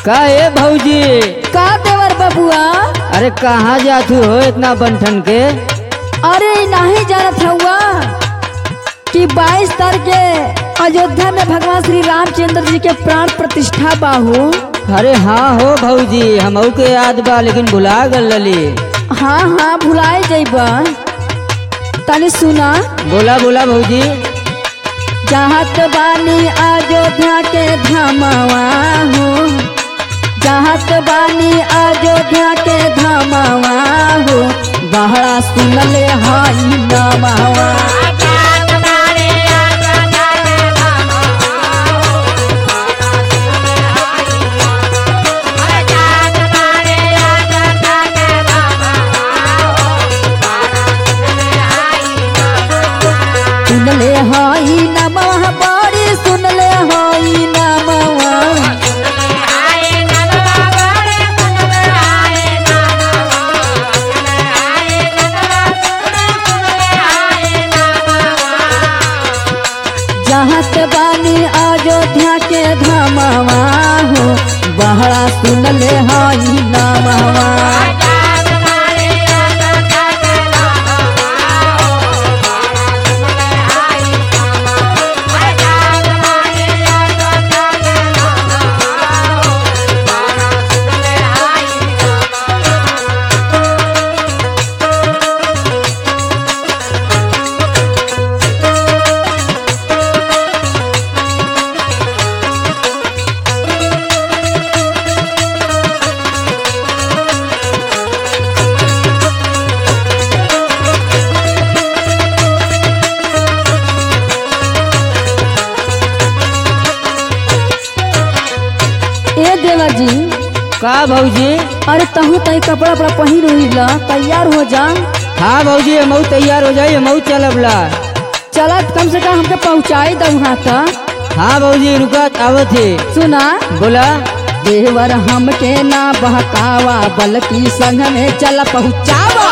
का ए भौजी का देवर बबुआ अरे कहाँ जातू हो इतना बंठन के अरे नहीं जानत हुआ कि 22 तारीख के अयोध्या में भगवान श्री रामचंद्र जी के प्राण प्रतिष्ठा बाहू अरे हाँ हो भौजी हमहू के याद बा लेकिन भुला गल लली हाँ हाँ भुलाए जइबा तनी सुना बोला बोला भौजी चाहत बानी अयोध्या के धामवा हो चाहत बानी अयोध्या के धामवा हो बहरा सुनले हाई नमवा सुनले हाई नमवा बड़ी सुनले हाई नमवा चाहत बानी अयोध्या के धामवा हो बहरा सुनले हाई नमवा ए देवर जी का भौजी अरे तहू तही कपड़ा वपड़ा पहिर उहिला तैयार हो जा हाँ भौजी हमहू तैयार हो जाइए हमहू चलब ला चलत कम से कम हमके पहुँचाई दऊ वहाँ तक हाँ भौजी रुका आवत है सुना बोला देवर हमके ना बहकावा बल्कि संग में चल पहुँचावा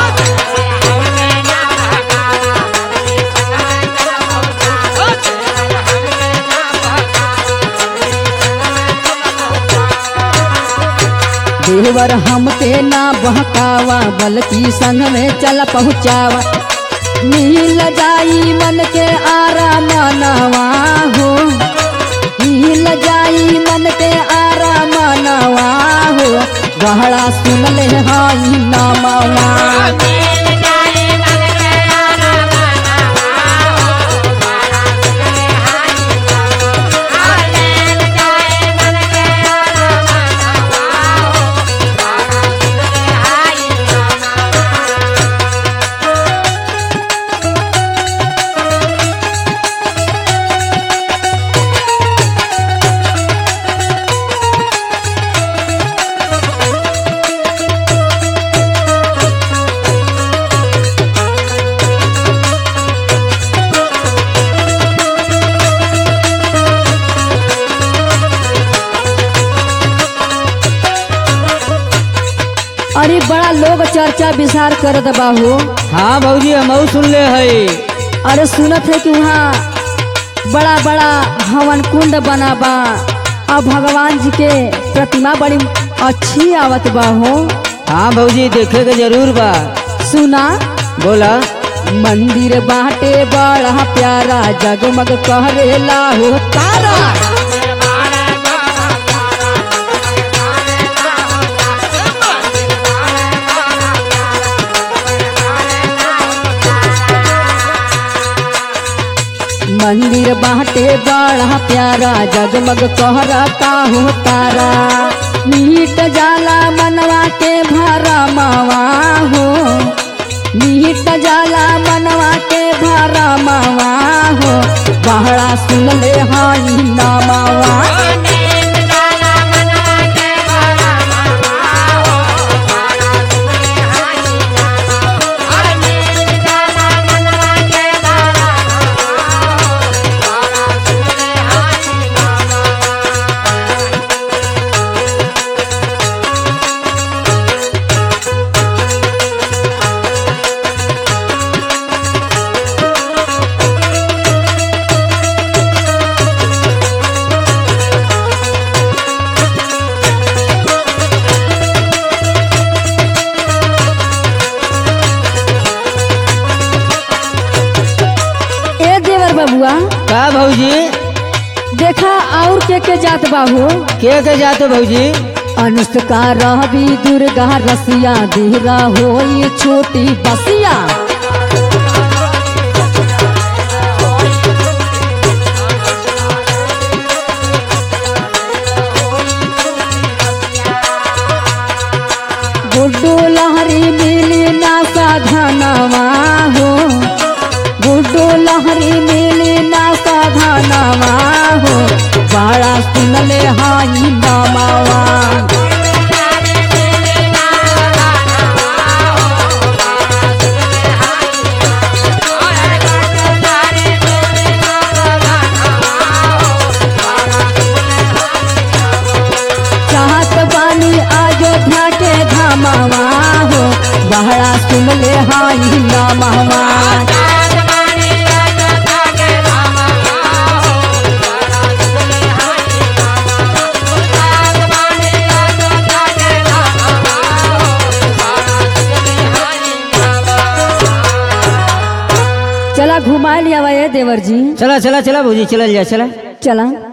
देवर हमके ना बहकावा बल्कि संग में चल पहुँचावा मिल जाई मन के आराम नवा हो मिल जाई मन के आराम नवा हो गहरा सुन ले हाई नमवा अरे बड़ा लोग चर्चा विचार करत बाहू हाँ भौजी हमहू सुन ले है अरे सुनत है कि वहाँ बड़ा बड़ा हवन कुंड बना बा और भगवान जी के प्रतिमा बड़ी अच्छी आवत बा हो हाँ भौजी देखे के जरूर बा सुना बोला मंदिर बाटे बड़ा प्यारा जगमग कहरेला हो तारा मंदिर बाटे बड़ा प्यारा जगमग कहरता हो तारा मीट जाला मनवा के भरा मावा हो मीट जाला मनवा के भरा मावा हो बहरा सुन ले हाई नामावा के के जात बाहू के के जाते भौजी अनुष्का रहबी दुर्गा रसिया धीरा होई छोटी बसिया गुड्डू लहरी मिली ना साधनवा हो गुड्डू लहरी मिली ना साधनवा हो बड़ा सुनले हाई नमावा चाहत बानी अयोध्या के धामावा हो बहरा सुनले हाई नमावा चला घुमा लिया ये देवर जी चला चला चला भौजी चलल जा चला चला